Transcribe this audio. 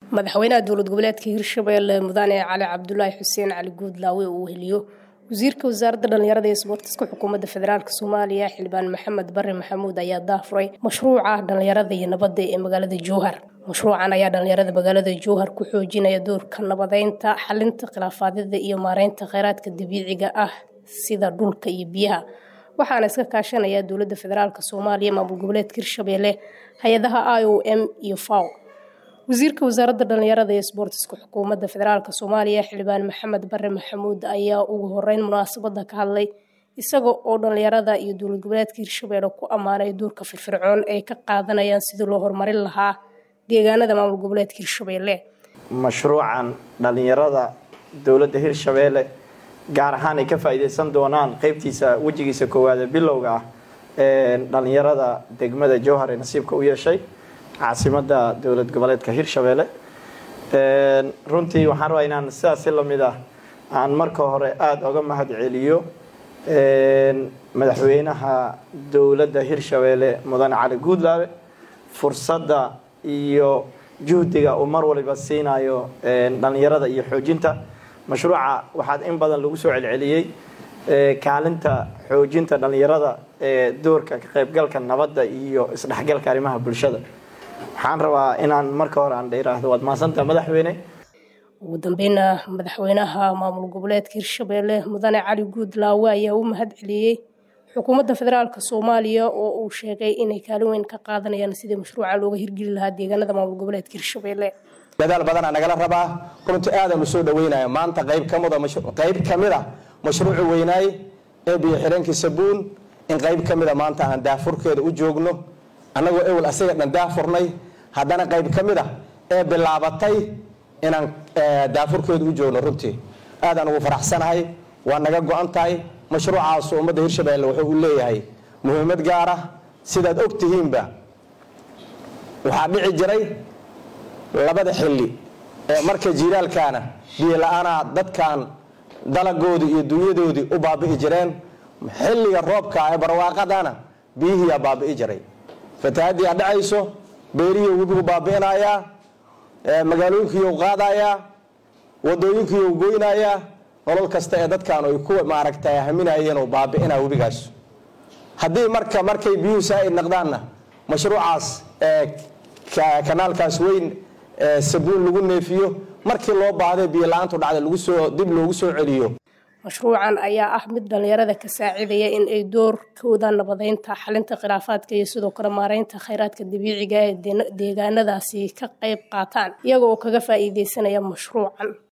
madaxweynaha dowlad goboleedka hirshabelle mudane cali cabdulaahi xuseen cali guudlaawe uu heliyo wasiirka wasaaradda dhallinyarada iyo isboortiska xukuumadda federaalk soomaaliya xildhibaan maxamed bare maxamuud ayaa daafuray mashruuca dhallinyarada iyo nabadda ee magaalada jowhar mashruucan ayaa dhallinyarada magaalada jowhar ku xoojinaya doorka nabadeynta xalinta khilaafaadyada iyo maareynta kheyraadka dabiiciga ah sida dhulka iyo biyaha waxaana iska kaashanaya dowladda federaalk soomaaliya maamul goboleedka hirshabelle hay-adaha i o m iyo faw wasiirka wasaaradda dhallinyarada iyo isboortiska xukuumadda federaalk soomaaliya xildhibaan maxamed bare maxamuud ayaa ugu horeyn munaasabada ka hadlay isaga oo dhallinyarada iyo dowlad goboleedka hirshabelle ku ammaanay doorka firfircoon ay ka qaadanayaan sidii loo horumarin lahaa deegaanada maamul goboleedka hirshabelle mashruucan dhallinyarada dowladda hirshabelle gaar ahaan ay ka faa-iideysan doonaan qeybtiisa wejigiisa koowaade bilowga ah ee dhallinyarada degmada jowhar ee nasiibka u yeeshay caasimada dowlad goboleedka hirshabelle runtii waxaan rabaa inaan sidaasi lamid ah aan marka hore aada oga mahad celiyo madaxweynaha dowladda hirshabelle mudane cali guudlaabe fursadda iyo juhdiga uu mar waliba siinayo dhallinyarada iyo xoojinta mashruuca waxaad in badan lagu soo celceliyey kaalinta xoojinta dhallinyarada ee doorka ka qaybgalka nabadda iyo isdhexgalka arrimaha bulshada waxaan rabaa inaan marka hore aan dheeraahdo waad mahadsantaha madaxweyne ugu dambeyna madaxweynaha maamul goboleedka hirshabelle mudane cali guudlaawe ayaa u mahad celiyey xukuumadda federaalk soomaaliya oo uu sheegay inay kaalin weyn ka qaadanayaan sidii mashruuca looga hirgeli lahaa deegaanada maamul goboleedka hirshabelle dadaal badanaa nagala rabaa runtii aadaan u soo dhaweynaya maanta qayb kamida qayb kamid a mashruucu weynaay ee biyo xireenkii sabuun in qayb ka mida maanta aan daafurkeeda u joogno annagoo ewel asaga dhan daafurnay haddana qayb ka mid a ee bilaabatay inaan daafurkeeda u joogno runtii aadaan ugu faraxsanahay waa naga go-an tahay mashruucaasu ummadda hirshabelle wuxuu u leeyahay muhiimad gaar ah sidaad og tihiinba waxaa dhici jiray labada xilli ee marka jiiraalkaana biyo la-aanaa dadkan dalagoodii iyo dunyadoodii u baabi'i jireen xilliga roobka ee barwaaqadana biyihiiyaa baabi'i jiray fatahaddii a dhacayso beerihii webigu baabi'inayaa magaalooyinkiiu qaadayaa wadooyinkiiu goynayaa nolol kasta ee dadkan ay ku maaragtay haminayeen oo baabi'inaa webigaas haddii marka markay biyuhu saa-id naqdaanna mashruucaas kanaalkaas weyn sabuun lagu neefiyo markii loo baahday biyo la-aantu dhacda lagu soo dib loogu soo celiyo mashruucan ayaa ah mid dhallinyarada ka saacidaya in ay doorkooda nabadeynta xalinta khilaafaadka iyo sidoo kale maareynta kheyraadka dabiiciga ee deegaanadaasi ka qayb qaataan iyaga oo kaga faa-iideysanaya mashruucan